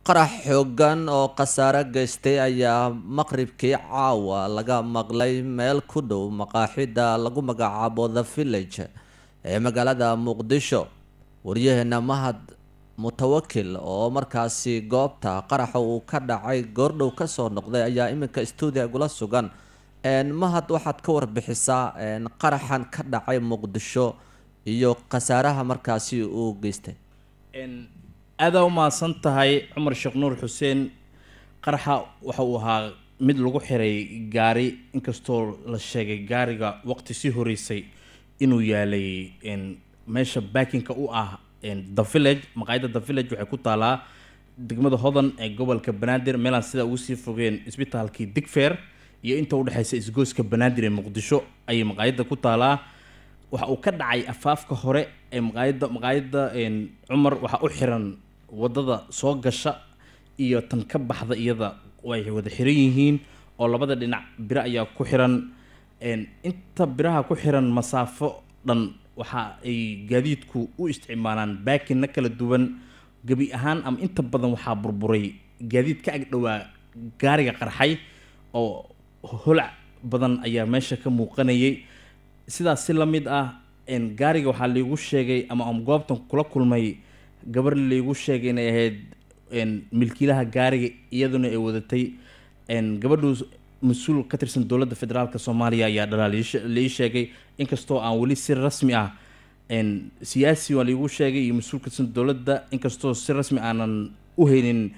qarax xoogan oo khasaare geystay ayaa maqribkii caawa laga maqlay meel ku dhow maqaaxida lagu magacaabo the village ee magaalada muqdisho waryaheena mahad mutawakil oo markaasi goobta qaraxa uu ka dhacay goordhow kasoo noqday ayaa iminka stuudia gula sugan mahad waxaad ka warbixisaa qaraxan ka dhacay muqdisho iyo khasaaraha markaasi uu geystay aadaa u mahadsan tahay cumar sheekh nuur xuseen qaraxa waxa uu ahaa mid lagu xiray gaari inkastoo la sheegay gaariga waqti sii horeysay inuu yaalay meesha baakinka u ah the village maqaayadda the village waxay ku taalaa degmada hodan ee gobolka banaadir meelaan sidaa ugu sii fogeen isbitaalkii digfeer iyo inta udhexeysa isgoyska banaadir ee muqdisho ayay maqaayadda ku taalaa waxa uu ka dhacay afaafka hore ee maqaayadda maqaayadda cumar waxaa u xiran wadada soo gasha iyo tan ka baxda iyada way wada xiran yihiin oo labada dhinac biro ayaa ku xiran inta biraha ku xiran masaafo dhan waxa ay gaadiidku u isticmaalaan baakinna kala duwan gebi ahaan ama inta badan waxaa burburay gaadiid ka ag dhowaa gaariga qarxay oo holac badan ayaa meesha ka muuqanayay sidaas si la mid ah gaariga waxaa laygu sheegay ama am goobtan kula kulmay gabar laygu sheegay inay ahayd milkiilaha gaariga iyaduna ay wadatay gabadhu mas-uul ka tirsan dowladda federaalk soomaaliya ayaa dhalaa lai sheegay inkastoo aan weli si rasmi ah siyaasi waa laygu sheegay iyo mas-uul ka tirsan dowladda inkastoo si rasmi aanan u haynin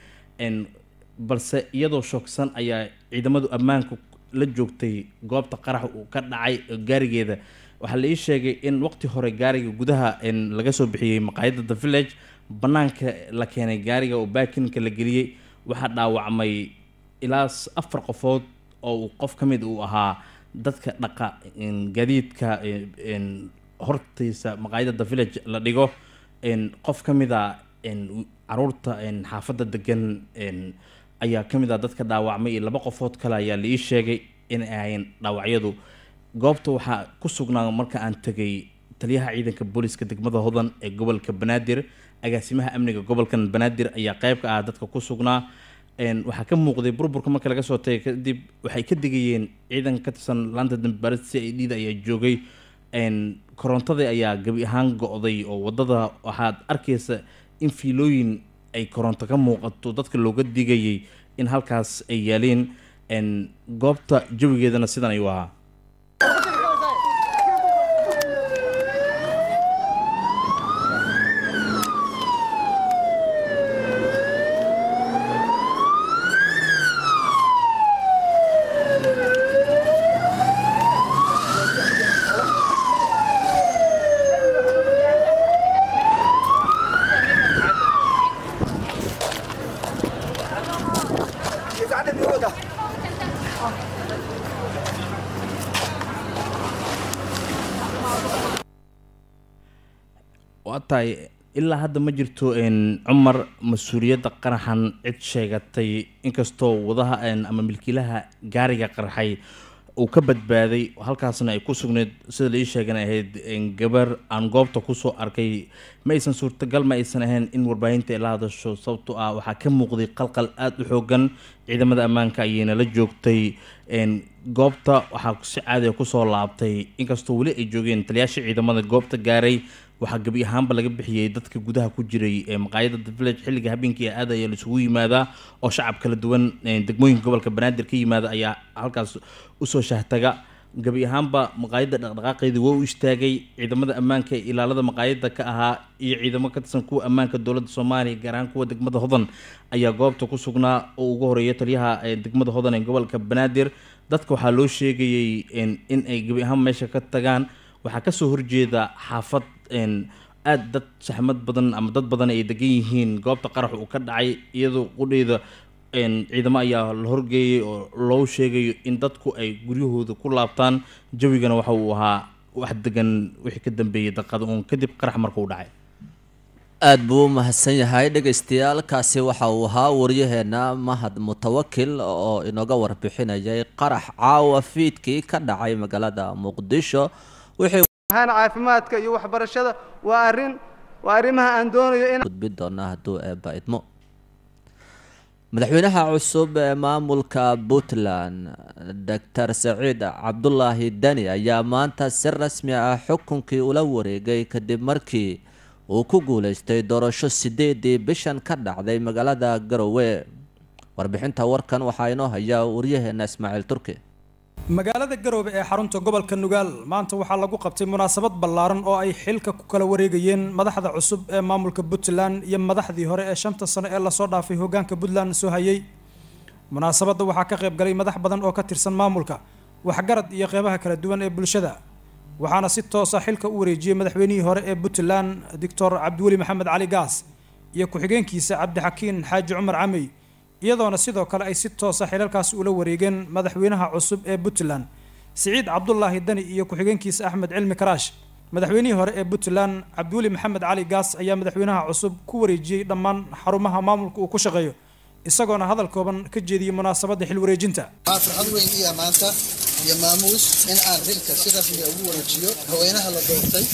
balse iyadoo shoogsan ayaa ciidamadu ammaanka la joogtay goobta qarax uu ka dhacay gaarigeeda waxaa la ii sheegay in waqti hore gaariga gudaha laga soo bixiyey maqaayadda the village banaanka la keenay gaariga oo baakinka la geliyey waxaa dhaawacmay ilaa afar qofood oo uu qof ka mid uu ahaa dadka dhaqa gaadiidka hortiisa maqaayadda the village la dhigo qof ka mid a caruurta xaafadda degan ayaa ka mid ah dadka dhaawacmay iyo laba qofood kale ayaa la ii sheegay inay ahayn dhaawacyadu goobta waxaa ku sugnaa marka aan tegay taliyaha ciidanka booliska degmada hodan ee gobolka banaadir agaasimaha amniga gobolkan banaadir ayaa qeyb ka ah dadka ku sugnaa waxaa ka muuqday burburka marka laga soo tagay kadib waxay ka digayeen ciidanka ka tirsan laanta dambibaris c i d da ayaa joogay korontadii ayaa gebi ahaan go-day oo wadada waxaad arkaysa in fiilooyin ay koronto ka muuqato dadka looga digayay in halkaas ay yaaleen goobta jawigeedana sidan ayuu ahaa waa tahay ilaa hadda ma jirto cumar mas-uuliyadda qaraxan cid sheegatay inkastoo wadaha ama milkiilaha gaariga qarxay uu ka badbaaday halkaasna ay ku sugnayd sida la ii sheegan ahayd gabar aan goobta kusoo arkay ma aysan suurtagal ma aysan ahayn in warbaahinta ay la hadasho sababto ah waxaa ka muuqday qalqal aada u xoogan ciidamada ammaanka ayayna la joogtay goobta waxaa si caadiga kusoo laabtay inkastoo weli ay joogeen taliyaasha ciidamada goobta gaaray waxaa gebi ahaanba laga bixiyey dadka gudaha ku jiray ee maqaayadda the village xilliga habeenkii aada ayaa laisugu yimaadaa oo shacab kala duwan degmooyinka gobolka banaadir ka yimaada ayaa halkaas usoo shahtaga gebi ahaanba maqaayadda dhaqdhaqaaqeedii waa u istaagay ciidamada ammaanka ee ilaalada maqaayadda ka ahaa iyo ciidamo ka tirsan kuwa ammaanka dowladda soomaaliya gaar ahaan kuwa degmada hodan ayaa goobta ku sugnaa oo ugu horeeya taliyaha degmada hodan ee gobolka banaadir dadka waxaa loo sheegayay in ay gebi ahaan meesha ka tagaan waxaa kasoo horjeeda xaafad aada dad saxmad badan ama dad badan ay degan yihiin goobta qarax uu ka dhacay iyadoo qudheyda ciidamo ayaa la horgeeyay oo loo sheegayo in dadku ay guryahooda ku laabtaan jawigana waxa uu ahaa wax degan wixii ka dambeeyay daqada uun kadib qarax markuu dhacay aada buu u mahadsan yahay dhegaystayaal kaasi waxa uu ahaa waryaheena mahad mutawakil oo inooga warbixinayay qarax caawa fiidkii ka dhacay magaalada muqdisho wixii ahaan caafimaadka iyo waxbarashada waa arrin waa arrimaha aan doonayo in gudbi doonaa hadduu eebba idmo madaxweynaha cusub ee maamulka puntland doctor saciid cabdulaahi dani ayaa maanta si rasmi ah xukunkii ula wareegay kadib markii uu ku guuleystay doorasho sideedii bishan ka dhacday magaalada garowe warbixinta warkan waxaa inoo haya waryaheena ismaaciil turki magaalada garoobe ee xarunta gobolka nugaal maanta waxaa lagu qabtay munaasabad ballaaran oo ay xilka ku kala wareegayeen madaxda cusub ee maamulka puntland iyo madaxdii hore ee shanta sano ee lasoo dhaafay hogaanka puntland soo hayay munaasabadda waxaa ka qayb galay madax badan oo ka tirsan maamulka waxgarad iyo qeybaha kala duwan ee bulshada waxaana si toosa xilka u wareejiyey madaxweynihii hore ee puntland doctor cabdiweli maxamed cali gaas iyo ku-xigeenkiisa cabdixakiin xaaji cumar camey iyadoona sidoo kale ay si toosa xilalkaasi ula wareegeen madaxweynaha cusub ee puntland siciid cabdulaahi dani iyo ku-xigeenkiisa axmed cilmi karaash madaxweynihii hore ee puntland cabdiweli maxamed cali gaas ayaa madaxweynaha cusub ku wareejiyey dhammaan xarumaha maamulka uu ku shaqeeyo isagoona hadal kooban ka jeediyey munaasabadda xil wareejinta waxaa farxad weyn iya maanta iyo maamuus in aan xilka si rasmiga ugu wareejiyo haweenaha la doortay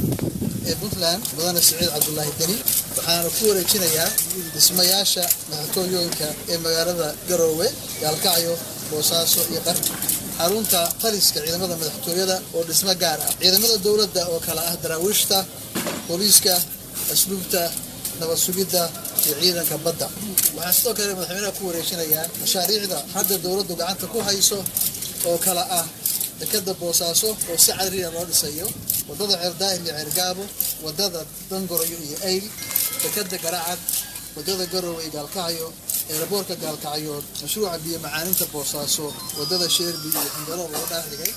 ee puntland mudane siciid cabdulaahi deni waxaana ku wareejinayaa dhismayaasha madaxtooyooyinka ee magaalada garoowe gaalkacyo boosaaso iyo qarni xarunta taliska ciidamada madaxtooyada oo dhismo gaar ah ciidamada dowladda oo kale ah daraawiishta booliiska asluubta nabad sugidda iyo ciidanka badda waxaa sidoo kale madaxweynaha ku wareejinayaa mashaariicda hadda dowladdu gacanta ku hayso oo kale ah dekada boosaaso oo si cadriya loo dhisayo wadada ceerdaahir iyo ceergaabo wadada dangoroyo iyo ayl dekada garacad wadada garowe iyo gaalkacyo eeraboorka gaalkacyood mashruuca biyo macaaninta boosaaso wadada sheerbi iyo xindalo loo dhaafdhigay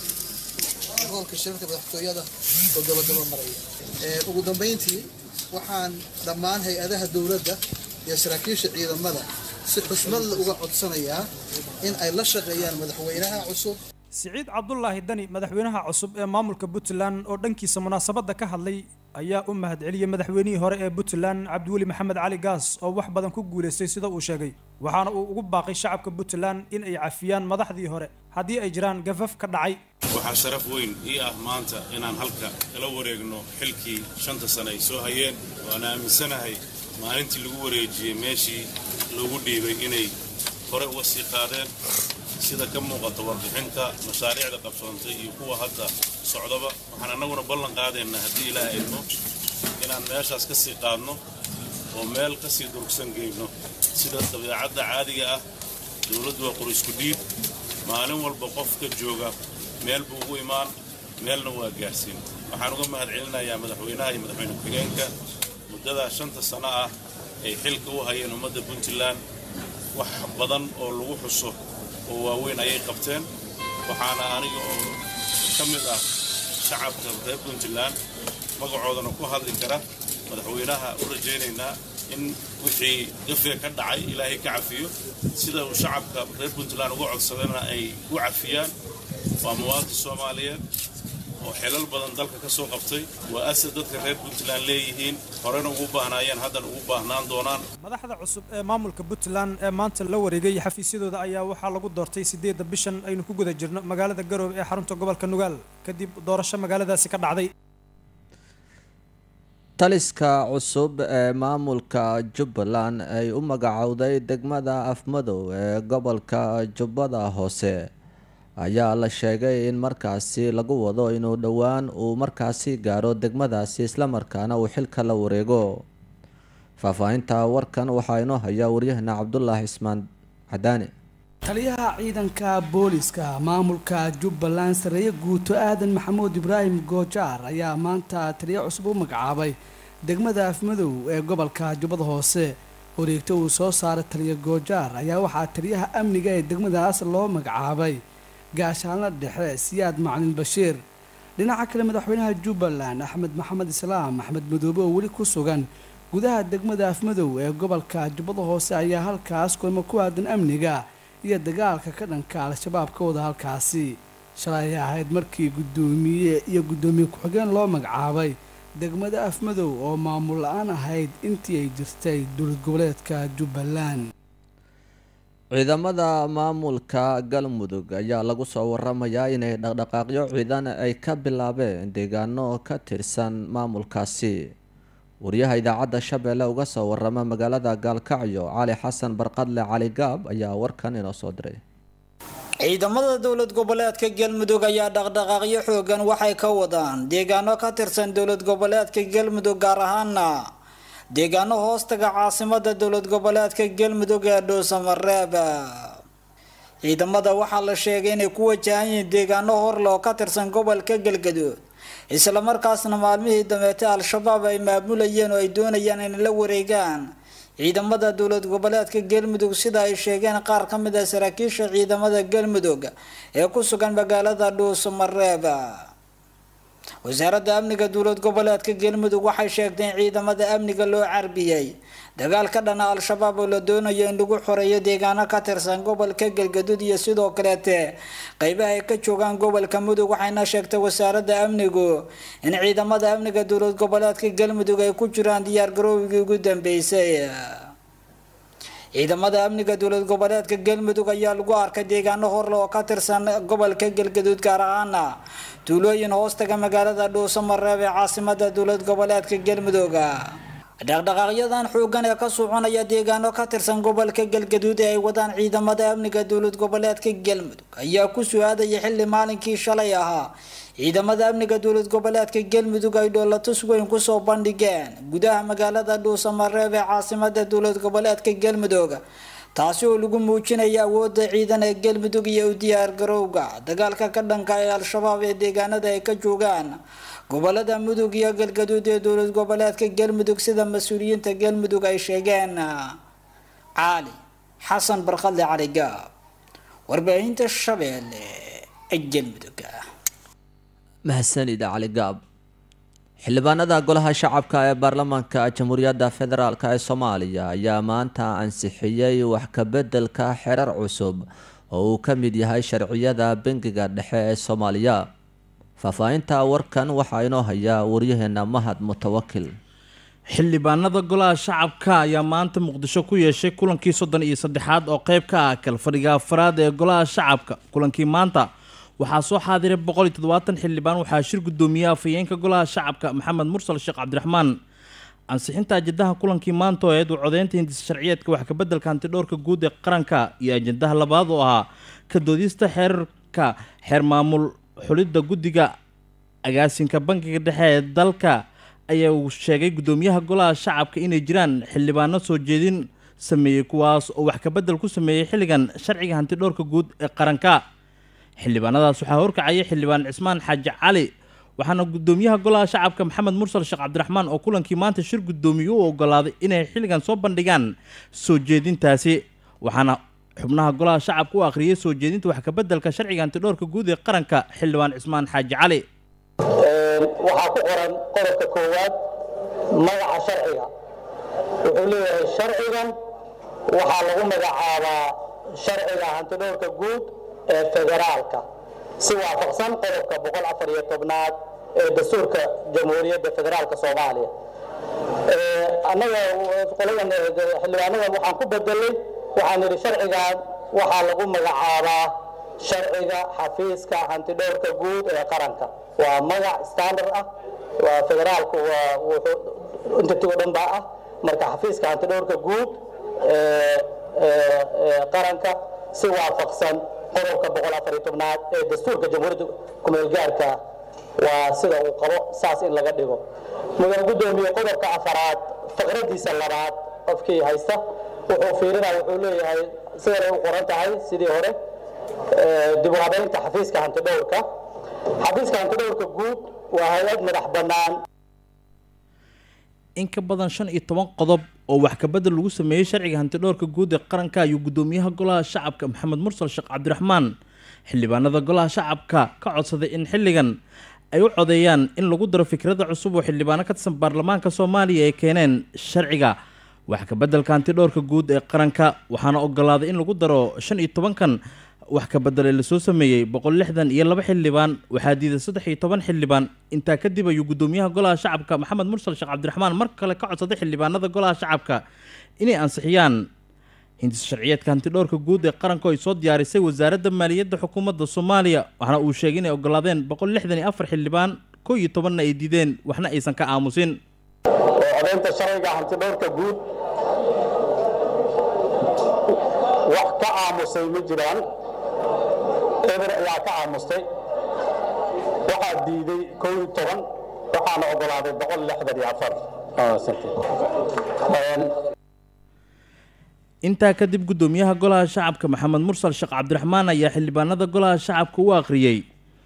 hoolka shirarka madaxtooyada oo gabagaba maraya ugu dambeyntii waxaan dhammaan hay-adaha dowladda iyo saraakiisha ciidamada si xushmadla uga codsanayaa in ay la shaqeeyaan madaxweynaha cusub siciid cabdulaahi dani madaxweynaha cusub ee maamulka puntland oo dhankiisa munaasabadda ka hadlay ayaa u mahadceliyey madaxweynihii hore ee puntland cabdiweli maxamed cali gaas oo wax badan ku guulaystay sida uu sheegay waxaana uu ugu baaqay shacabka puntland in ay cafiyaan madaxdii hore haddii ay jiraan gafaf ka dhacay waxaa sharaf weyn ii ah maanta inaan halka kala wareegno xilkii shanta sane ay soo hayeen waana aaminsanahay maalintii lagu wareejiyey meeshii loogu dhiibay inay hore uga sii qaadeen sida ka muuqata warbixinta mashaariicda qabsoontay iyo kuwa hadda socdaba waxaan annaguna ballan qaadaynaa haddii ilaah idmo inaan meeshaas ka sii qaadno oo meel ka sii durugsan geyno sida dabeecadda caadiga ah dowladdu waa qorisku dhiib maalin walba qofka jooga meel buu ugu imaan meelna waa gaarsiin waxaan uga mahad celinayaa madaxweynaha iyo madaxweyne ku-xigeenka muddadaa shanta sano ah ay xilka u hayeen ummadda puntland wax badan oo lagu xuso oo waaweyn ayay qabteen waxaana aniga oo ka mid ah shacabka reer puntland magacoodana ku hadli kara madaxweynaha u rajaynaynaa in wixii gafee ka dhacay ilaahay ka cafiyo sida uu shacabka reer puntland uga codsadana ay u cafiyaan waa muwaadin soomaaliyeed oo xilal badan dalka ka soo qabtay waa asad dadka reer puntland leeyihiin horena ugu baahnaayeen haddana ugu baahnaan doonaan madaxda cusub ee maamulka puntland ee maanta la wareegay xafiisyadooda ayaa waxaa lagu doortay sideedda bishan aynu ku guda jirno magaalada garoobe ee xarunta gobolka nugaal kadib doorasho magaaladaasi ka dhacday taliska cusub ee maamulka jubbaland ay u magacowday degmada afmadow ee gobolka jubbada hoose ayaa la sheegay in markaasi lagu wado inuu dhowaan uu markaasi gaaro degmadaasi islamarkaana uu xilka la wareego faahfaahinta warkan waxaa inoo hayaa waryahana cabdulaahi cismaan cadaani taliyaha ciidanka booliska maamulka jubbaland sareeye guuto aadan maxamuud ibraahim goojaar ayaa maanta taliya cusub u magacaabay degmada afmadow ee gobolka jubbada hoose wareegto uu soo saaray taliya goojaar ayaa waxaa taliyaha amniga ee degmadaas loo magacaabay gaashaanla dhexe siyaad macalin bashiir dhinaca kale madaxweynaha jubbaland axmed maxamed islaam axmed madoobe oo weli ku sugan gudaha degmada afmadow ee gobolka jubbada hoose ayaa halkaas kulmo ku aadan amniga iyo dagaalka ka dhanka al-shabaab ka wada halkaasi shalay ay ahayd markii guddoomiye iyo guddoomiye ku-xigeen loo magacaabay degmada afmadow oo maamul la-aan ahayd intii ay jirtay dowlad goboleedka jubbaland ciidamada maamulka galmudug ayaa lagu soo waramayaa inay dhaqdhaqaaqyo ciidan ay ka bilaabeen deegaano ka tirsan maamulkaasi wariyaha idaacadda shabeelle uga soo warama magaalada gaalkacyo cali xasan barqadle cali gaab ayaa warkan inoo soo diray ciidamada dowlad goboleedka galmudug ayaa dhaqdhaqaaqyo xoogan waxay ka wadaan deegaano ka tirsan dowlad goboleedka galmudug gaar ahaana deegaano hoostaga caasimada dowlad goboleedka galmudug ee dhuusamareeb ciidamada waxaa la sheegay inay ku wajahan yihiin deegaano horle oo ka tirsan gobolka galgaduud islamarkaasna maalmihii dameete al-shabaab ay maamulayeen oo ay doonayaan inay la wareegaan ciidamada dowlad goboleedka galmudug sida ay sheegeen qaar ka mid ah saraakiisha ciidamada galmudug ee ku sugan magaalada dhuusamareeb wasaaradda amniga dowlad goboleedka galmudug waxay sheegtay in ciidamada amniga loo carbiyey dagaal ka dhana al-shabaab oo la doonayo in lagu xoreeyo deegaano ka tirsan gobolka galgaduud iyo sidoo kaleete qeybaha ay ka joogaan gobolka mudug waxayna sheegtay wasaaradda amnigu in ciidamada amniga dowlad goboleedka galmudug ay ku jiraan diyaar garoowigii ugu dambeysay ciidamada amniga dowlad goboleedka galmudug ayaa lagu arkay deegaano horle oo ka tirsan gobolka galgaduud gaar ahaana tuulooyin hoostaga magaalada dhuusamareeb ee caasimada dowlad goboleedka galmudug dhaqdhaqaaqyadan xoogan ee ka soconaya deegaano ka tirsan gobolka galgaduud ee ay wadaan ciidamada amniga dowlad goboleedka galmudug ayaa ku su-aadaya xilli maalinkii shalay ahaa ciidamada amniga dowlad goboleedka galmudug ay dhoolatus weyn kusoo bandhigeen gudaha magaalada dhuusamareeb ee caasimada dowlad goboleedka galmudug taasi oo lagu muujinaya awoodda ciidan ee galmudug iyo u diyaar garowga dagaalka ka dhanka ee al-shabaab ee deegaanada ay ka joogaan gobolada mudug iyo galgaduud ee dowlad goboleedka galmudug sida mas-uuliyiinta galmudug ay sheegeen cali xasan barkadle cali gaab warbaahinta shabeelle ee galmudug mahadsanid cali gaab xildhibaanada golaha shacabka ee baarlamaanka jamhuuriyadda federaalk ee soomaaliya ayaa maanta ansixiyey wax kabeddelka xerar cusub oo uu ka mid yahay sharciyada bangiga dhexe ee soomaaliya faahfaahinta warkan waxaa inoo hayaa waryaheena mahad mutawakil xildhibaanada golaha shacabka ayaa maanta muqdisho ku yeeshay kulankii soddon iyo saddexaad oo qeyb ka ah kalfadhiga afraad ee golaha shacabka kulankii maanta waxaa soo xaadiray boqol iyo toddobaatan xildhibaan waxaa shir guddoomiye afhayeenka golaha shacabka maxamed mursal sheekh cabdiraxmaan ansixinta ajendaha kulankii maanta oo eed u codeynta hindisa sharciyeedka wax kabeddelka hantidhowrka guud ee qaranka iyo ajendaha labaad oo ahaa ka doodista xeerarka xeer maamul xulidda guddiga agaasinka bankiga dhexe ee dalka ayaa uu sheegay guddoomiyaha golaha shacabka inay jiraan xildhibaano soo jeedin sameeyey kuwaas oo wax kabedel ku sameeyey xilligan sharciga hantidhowrka guud ee qaranka xildhibaanadaas waxaa horkacaya xildhibaan cismaan xaaji cali waxaana guddoomiyaha golaha shacabka maxamed mursal sheekh cabdiraxmaan oo kulankii maanta shir guddoomiye u ogolaaday inay xilligan soo bandhigaan soo jeedintaasi waxaana xubnaha golaha shacabka u akhriyay soo jeedinta wax kabeddelka sharciga hantidhowrka guud ee qaranka xildhibaan cismaan xaaji cali waxaa ku qoran qodobka koowaad magaca sharciga wuxuu leeyahay sharcigan waxaa lagu magacaabaa sharciga hantidhowrka guud ee federaalka si waafaqsan qodobka boqol afar iyo tobnaad ee dastuurka jamhuuriyadda federaalka soomaaliya annaga qoladan xildhibaanadan waxaan ku bedelay waxaan idhi sharcigan waxaa lagu magacaabaa sharciga xafiiska hantidhowrka guud ee qaranka waa magac standard ah waa federaalku waa wuxuu intatii oo dhan baa ah marka xafiiska hantidhowrka guud ee qaranka si waafaqsan qodobka boqol afar iyo tobnaad ee dastuurka jamhuuriyadda kumeelgaarka waa sida uu qabo saas in laga dhigo mudan guddoomiye qodobka afaraad faqradiisa labaad qofkii haysta wuxuu fiirinaa wuxuu leeyahay sidanay u qoran tahay sidii hore dib u habeynta xafiiska hantidhowrka xafiiska hantidhowrka guud waa hay-ad madax bannaan in ka badan shan iyo toban qodob oo wax kabedel lagu sameeyey sharciga hantidhowrka guud ee qaranka ayuu guddoomiyaha golaha shacabka maxamed mursal sheekh cabdiraxmaan xildhibaanada golaha shacabka ka codsaday in xilligan ay u codeeyaan in lagu daro fikrada cusub oo xildhibaano ka tirsan baarlamaanka soomaaliya ay keeneen sharciga wax kabeddelka hantidhowrka guud ee qaranka waxaana ogolaaday in lagu daro shan iyo tobankan wax kabedele lasoo sameeyey boqol lixdan iyo laba xildhibaan waxaa diiday saddex iyo toban xildhibaan intaa kadib ayuu guddoomiyaha golaha shacabka maxamed mursal sheekh cabdiraxmaan mar kale ka codsaday xildhibaanada golaha shacabka inay ansixiyaan hindis sharciyeedka hantidhowrka guud ee qaranka ay soo diyaarisay wasaaradda maaliyadda xukuumadda soomaaliya waxaana uu sheegay inay ogolaadeen boqol lixdan iyo afar xildhibaan kow iyo tobanna ay diideen waxna aysan ka aamusin oo meelmarinta sharciga hantidhowrka guud wax ka aamusay ma jiraan eber ayaa ka aamustay waxaa diiday koo iyo toban waxaana ogolaaday boqol lixdan iyo afar intaa kadib guddoomiyaha golaha shacabka maxamed mursal sheekh cabdiraxmaan ayaa xildhibaanada golaha shacabka u akhriyey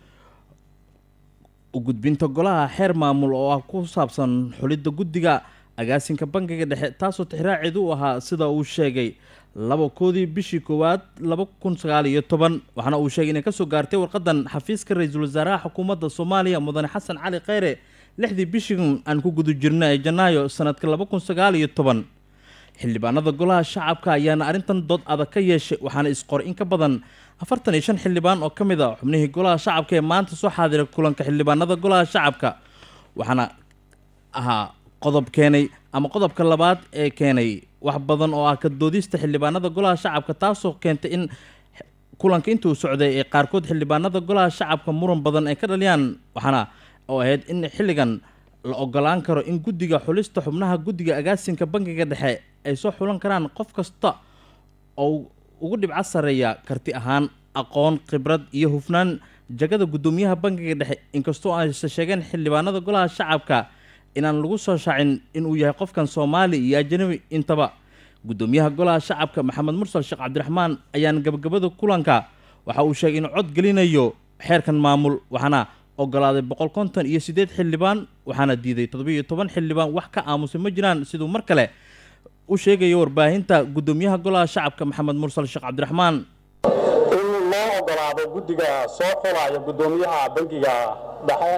u gudbinta golaha xeer maamul oo ah ku saabsan xulidda guddiga agaasinka bangiga dhexe taasoo tixraaceed u ahaa sida uu sheegay laba koodii bishii koowaad laba kun sagaal iyo toban waxaana uu sheegay inay kasoo gaartay warqadan xafiiska ra-iisul wasaaraha xukuumadda soomaaliya mudane xasan cali kheyre lixdii bishigan aan ku guda jirna ee janaayo sanadka laba kun sagaal iyo toban xildhibaanada golaha shacabka ayaana arrintan dood adag ka yeeshay waxaana isqoray in ka badan afartan iyo shan xildhibaan oo ka mid a xubnihii golaha shacabka ee maanta soo xaadiray kulanka xildhibaanada golaha shacabka waxaana ahaa qodob keenay ama qodobka labaad ee keenay wax badan oo ah ka doodista xildhibaanada golaha shacabka taasoo keentay in kulanka intuu socday ee qaarkood xildhibaanada golaha shacabka muran badan ay ka dhaliyaan waxaana oo ahayd in xilligan la ogolaan karo in guddiga xulista xubnaha guddiga agaasinka bangiga dhexe ay soo xulan karaan qof kasta oo ugu dhibco sareeya karti ahaan aqoon khibrad iyo hufnaan jagada guddoomiyaha bangiga dhexe inkastoo ayse sheegeen xildhibaanada golaha shacabka inaan lagu soo shaacin inuu yahay qofkan soomaali iyo ajanabi intaba guddoomiyaha golaha shacabka maxamed mursal sheekh cabdiraxmaan ayaan gabagabada kulanka waxa uu sheegay inuu cod gelinayo xeerkan maamul waxaana ogolaaday boqol konton iyo siddeed xildhibaan waxaana diiday toddobiiyo toban xildhibaan wax ka aamusay ma jiraan siduu mar kale u sheegayo warbaahinta guddoomiyaha golaha shacabka maxamed mursal sheekh cabdiraxmaan in loo ogolaado guddiga soo xulaya guddoomiyaha bangiga dhexe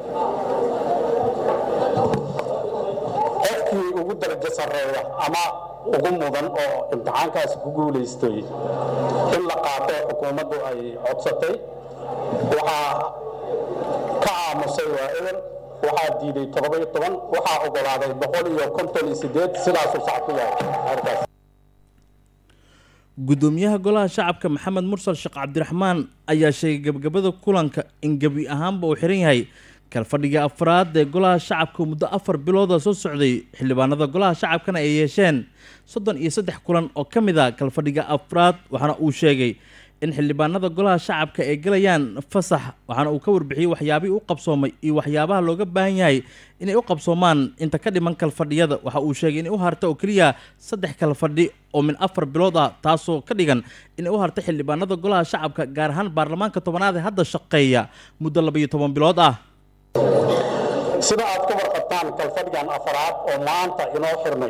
qofkii ugu darajo sarreeya ama ugu mudan oo imtixaankaasi ku guulaystay in la qaato xukuumaddu ay codsatay waxaa ka aamusay waa eber waxaa diiday toddoba iyo toban waxaa ogolaaday boqol iyo konton iyo sideed sidaasuu sax ku yahay xeerkaas guddoomiyaha golaha shacabka maxamed mursal sheekh cabdiraxmaan ayaa sheegay gebagabada kulanka in gebi ahaanba uu xiran yahay kalfadhiga afraad ee golaha shacabka muddo afar bilooda soo socday xildhibaanada golaha shacabkana ay yeesheen soddon iyo saddex kulan oo ka mid a kalfadhiga afraad waxaana uu sheegay in xildhibaanada golaha shacabka ay galayaan fasax waxaana uu ka warbixiyey waxyaabihii u qabsoomay iyo waxyaabaha looga baahan yahay inay u qabsoomaan inta ka dhiman kalfadhiyada waxa uu sheegay inay u harta oo keliya saddex kalfadhi oo min afar bilood ah taasoo ka dhigan inay u harta xildhibaanada golaha shacabka gaar ahaan baarlamaanka tobanaad ee hadda shaqeeya muddo labaiyo toban bilood ah sida aad ka warqabtaan kalfadhigan afaraad oo maanta inoo xirnay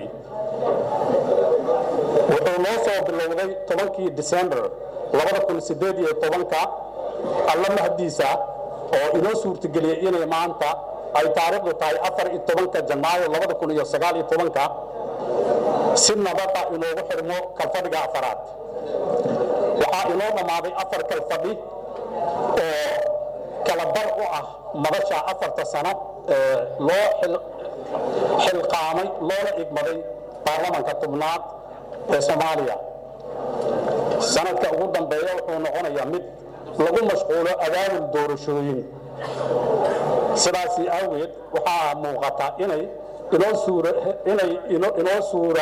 wuxuu noo soo bilowday tobankii december labada kun sideed iyo tobanka alla mahdiisa oo inoo suurtageliyey inay maanta ay taariikhdu tahay afar iyo tobanka janaayo labada kun iyo sagaal iyo tobanka si nabada inoogu xirmo kalfadhiga afaraad waxaa inoo dhammaaday afar kalfadhi oo kala bar u ah madasha afarta sano ee loo xilqaamay loona igmaday baarlamanka tubnaad ee soomaaliya sanadka ugu dambeeya wuxuu noqonayaa mid lagu mashquulo abaabul doorashooyin sidaasi awgeed waxaa muuqata inay inoo suura inay inoo suura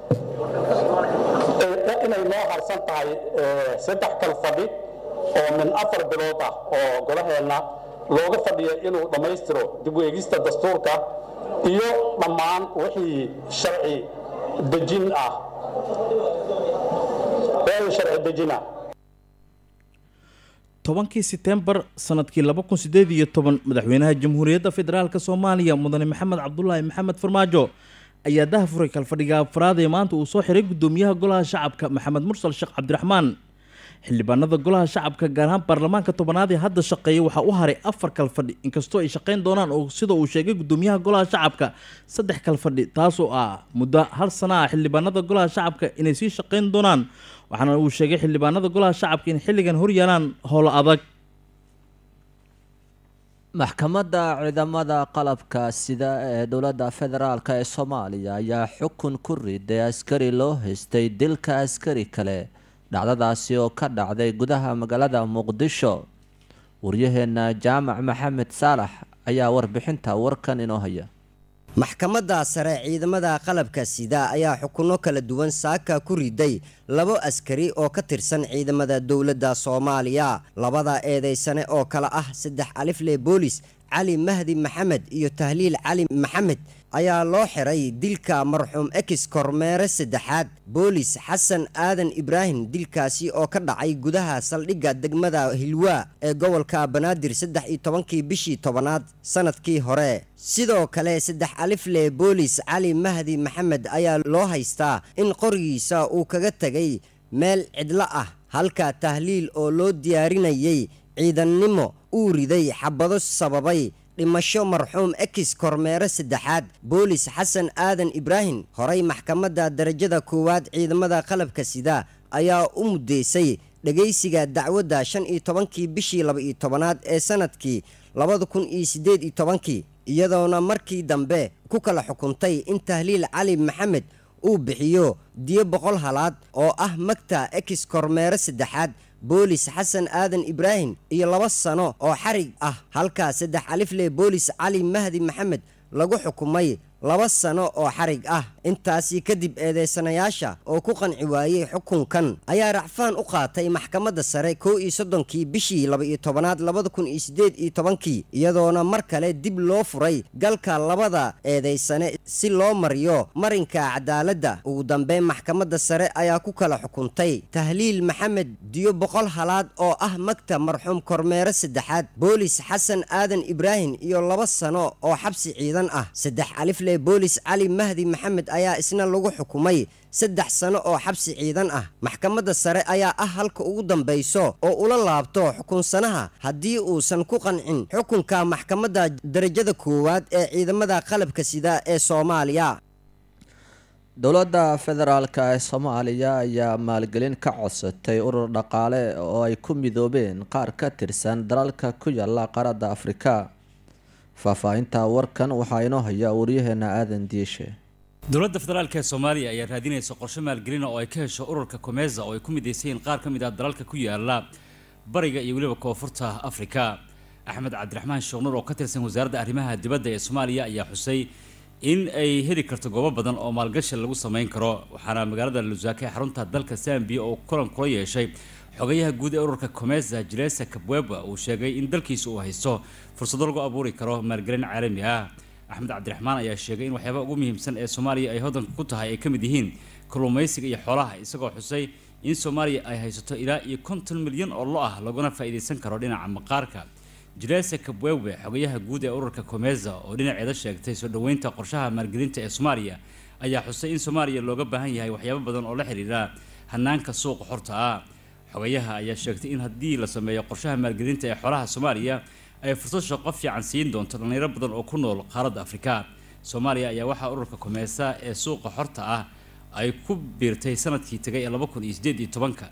inay noo harsan tahay saddex kal fadhi oo min afar bilood ah oo golaheenna looga fadhiya inuu dhammaystiro dib u eegista dastuurka iyo dhammaan wixii sharci dejin ah wixii sharci dejina tobankii setembar sanadkii laba kun sideed iyo toban madaxweynaha jamhuuriyadda federaalk soomaaliya mudane maxamed cabdulaahi maxamed farmaajo ayaa dahafuray kalfadhiga afraad ee maanta uu soo xiray guddoomiyaha golaha shacabka maxamed mursal sheekh cabdiraxmaan xildhibaanada golaha shacabka gaar ahaan baarlamaanka tobanaad ee hadda shaqeeya waxaa u haray afar kalfadhi inkastoo ay shaqeyn doonaan oo sida uu sheegay guddoomiyaha golaha shacabka saddex kalfadhi taasoo ah muddo hal sana ah xildhibaanada golaha shacabka inay sii shaqeyn doonaan waxaana uu sheegay xildhibaanada golaha shacabka in xilligan horyaalaan howlo adag maxkamadda ciidamada qalabka sida ee dowladda federaalk ee soomaaliya ayaa xukun ku riday askari loo haystay dilka askari kale dhacdadaasi oo ka dhacday gudaha magaalada muqdisho waryaheena jaamac maxamed saalax ayaa warbixinta warkan inoo haya maxkamadda sare ciidamada qalabka sida ayaa xukunno kala duwan saaka ku riday labo askari oo ka tirsan ciidamada dowladda soomaaliya labada eedeysane oo kale ah saddex alifle boolis cali mahdi maxamed iyo tahliil cali maxamed ayaa loo xiray dilka marxuum ex kormeere saddexaad boolis xasan aadan ibraahim dilkaasi oo ka dhacay gudaha saldhigga degmada hilwaa ee gobolka banaadir saddex iyo tobankii bishii tobanaad sanadkii hore sidoo kale saddex alifle boolis cali mahdi maxamed ayaa loo haystaa in qorigiisa uu kaga tegay meel cidlo ah halka tahliil oo loo diyaarinayay ciidannimo uu riday xabado sababay dhimasho marxuum ex kormeere saddexaad boolis xasan aadan ibraahim horay maxkamadda darajada koowaad ciidamada qalabka sida ayaa u muddeysay dhegaysiga dacwadda shan iyo tobankii bishii laba-iyo tobanaad ee sanadkii labada kun iyo siddeed iyo tobankii iyadoona markii dambe ku kala xukuntay in tahliil cali maxamed uu bixiyo diyo boqol halaad oo ah magta ex kormeere saddexaad boolis xasan aadan ibraahim iyo laba sano oo xarig ah halka saddex alifle boolis cali mahdi maxamed lagu xukumay laba sano oo xarig ah intaasi kadib eedeysanayaasha oo ku qanci waayey xukunkan ayaa racfaan u qaatay maxkamadda sare kow iyo soddonkii bishii laba-iyo tobanaad labada kun iyo siddeed iyo tobankii iyadoona mar kale dib loo furay galka labada eedeysane si loo mariyo marinka cadaaladda ugu dambeyn maxkamadda sare ayaa ku kala xukuntay tahliil maxamed diyo boqol halaad oo ah magta marxuum kormeere saddexaad boolis xasan aadan ibraahim iyo laba sano oo xabsi ciidan ah saddex alifle boolis cali mahdi maxamed ayaa isna lagu xukumay saddex sano oo xabsi ciidan ah maxkamadda sare ayaa ah halka ugu dambayso oo ula laabto xukunsanaha haddii uusan ku qancin xukunka maxkamadda darajada koowaad ee ciidamada qalabka sida ee soomaaliya dowladda federaalk ee soomaaliya ayaa maalgelin ka codsatay urur dhaqaale oo ay ku midoobeen qaar ka tirsan dalalka ku yaala qaaradda afrika faahfaahinta warkan waxaa inoo haya waryaheena aadan diishe dowladda federaalk ee soomaaliya ayaa raadinaysa qorshe maalgelina oo ay ka hesho ururka komeza oo ay ku midaysayiin qaar ka mid ah dalalka ku yaala bariga iyo weliba koonfurta afrika axmed cabdiraxmaan sheekhnur oo ka tirsan wasaaradda arrimaha dibadda ee soomaaliya ayaa xusay in ay heli karto goobo badan oo maalgashi lagu samayn karo waxaana magaalada lusaka ee xarunta dalka zambiya oo kulan kula yeeshay xogayaha guud ee ururka komeza jilesa kabweba uu sheegay in dalkiisa uu haysto fursado lagu abuuri karo maalgelin caalami ah axmed cabdiraxmaan ayaa sheegay in waxyaabaha ugu muhiimsan ee soomaaliya ay hodanka ku tahay ay ka mid yihiin kalluumaysiga iyo xoolaha isagoo xusay in soomaaliya ay haysato ilaa iyo konton milyan oo lo ah laguna faa'iidaysan karo dhinaca maqaarka jilesa kabwewe xogayaha guud ee ururka komeza oo dhinaceeda sheegtay soo dhoweynta qorshaha maalgelinta ee soomaaliya ayaa xusay in soomaaliya looga baahan yahay waxyaabo badan oo la xiriira hanaanka suuqa xorta ah xogayaha ayaa sheegtay in haddii la sameeyo qorshaha maalgelinta ee xoolaha soomaaliya ay fursad shaqo fiican siin doonto dhallinyaro badan oo ku nool qaaradda afrika soomaaliya ayaa waxaa ururka komeesa ee suuqa xorta ah ay ku biirtay sanadkii tegay ee laba kun iyo sideed iyo tobanka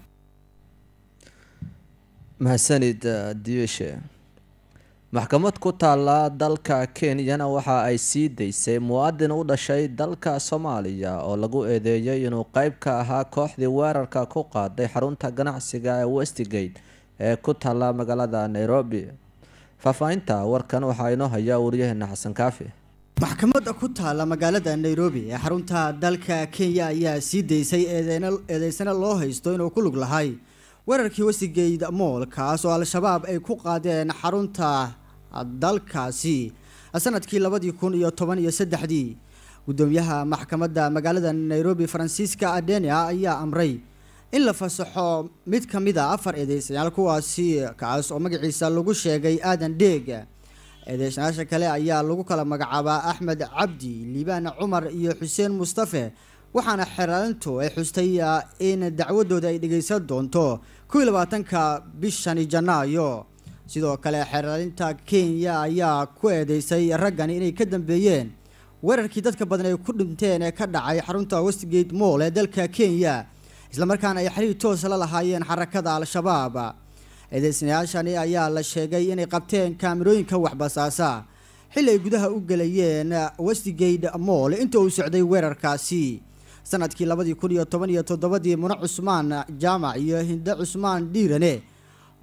mahadsanid diishe maxkamad ku taala dalka kenyana waxa ay sii daysay muwaadin u dhashay dalka soomaaliya oo lagu eedeeyay inuu qeyb ka ahaa kooxdii weerarka ku qaaday xarunta ganacsiga ee westgate ee ku taala magaalada nairobi faahfaahinta warkan waxaa inoo hayaa waryaheena xasan kaafi maxkamadda ku taala magaalada nairobi ee xarunta dalka kenya ayaa sii daysay eedeysana loo haysto inuu ku lug lahay weerarkii westgate moll kaas oo al-shabaab ay ku qaadeen xarunta dalkaasi sanadkii labadii kun iyo toban iyo saddexdii gudoomiyaha maxkamadda magaalada nairobi francisca adenia ayaa amray in la fasaxo mid ka mid a afar eedeystayaal kuwaasi kaas oo magaciisa lagu sheegay aadan dheeg eedeysanayaasha kale ayaa lagu kala magacaabaa axmed cabdi liibaan cumar iyo xuseen mustafe waxaana xeraalintu ay xustay in dacwadooda ay dhegeysan doonto kuwii labaatanka bishani janaayo sidoo kale xeraalinta kenya ayaa ku eedeysay raggani inay ka dambeeyeen weerarkii dadka badan ay ku dhinteen ee ka dhacay xarunta westgate moll ee dalka kenya islamarkaana ay xiriir toos la lahaayeen xarakada al-shabaab eedeysanayaashani ayaa la sheegay inay qabteen kaamirooyinka waxbasaasa xilli ay gudaha u gelayeen westgate moll inta uu socday weerarkaasi sanadkii labadii kun iyo toban iyo toddobadii mune cusmaan jaamac iyo hinde cusmaan dhiirane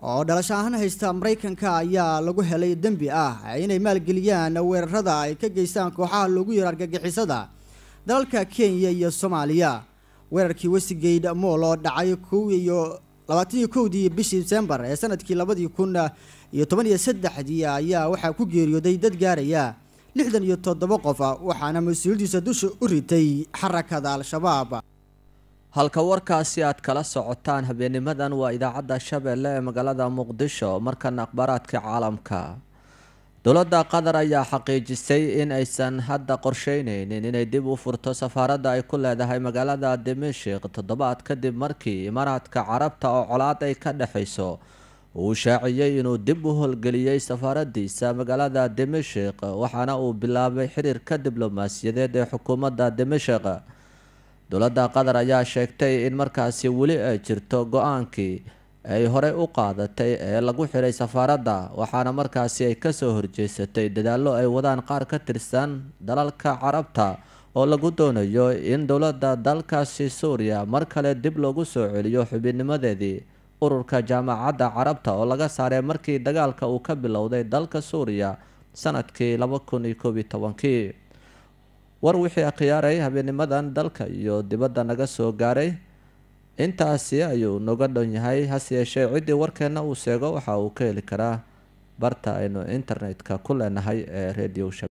oo dhalasho ahaan haysta maraykanka ayaa lagu helay dembi ah inay maalgeliyaan weerarada ay ka geystaan kooxaha loogu yaro argagixisada dalalka kenya iyo soomaaliya weerarkii westigate mool oo dhacay kow iyo labaatan iyo kowdii bishii december ee sanadkii labadii kun iyo toban iyo saddexdii ayaa waxaa ku geeriyooday dad gaaraya lixdan iyo toddoba qof waxaana mas-uuliyadiisa dusha u ritay xarakada al-shabaab halka warkaasi aad kala socotaan habeenimadan waa idaacadda shabeelle ee magaalada muqdisho markana akhbaaraadka caalamka dowladda qatar ayaa xaqiijisay in aysan hadda qorsheyneynin inay dib u furto safaaradda ay ku leedahay magaalada dimashik toddobaad kadib markii imaaraadka carabta oo colaad ay ka dhexayso uu shaaciyey inuu dib u howlgeliyey safaaradiisa magaalada dimashik waxaana uu bilaabay xiriirka diblomaasiyadeed ee xukuumadda dimashik dowladda qatar ayaa sheegtay in markaasi weli ay jirto go-aankii ay horey u qaadatay ee lagu xiray safaaradda waxaana markaasi ay kasoo horjeesatay dadaallo ay wadaan qaar ka tirsan dalalka carabta oo lagu doonayo in dowladda dalkaasi suuriya mar kale dib loogu soo celiyo xubinnimadeedii ururka jaamacadda carabta oo laga saaray markii dagaalka uu ka bilowday dalka suuriya sanadkii laba kun iyo koob iyo tobankii war wixii akhyaaray habeenimadan dalka iyo dibadda naga soo gaaray intaasi ayuu noga dhan yahay hase yeeshee ciddii warkeenna uu sheego waxa uu ka heli karaa barta aynu internetka ku leenahay ee radio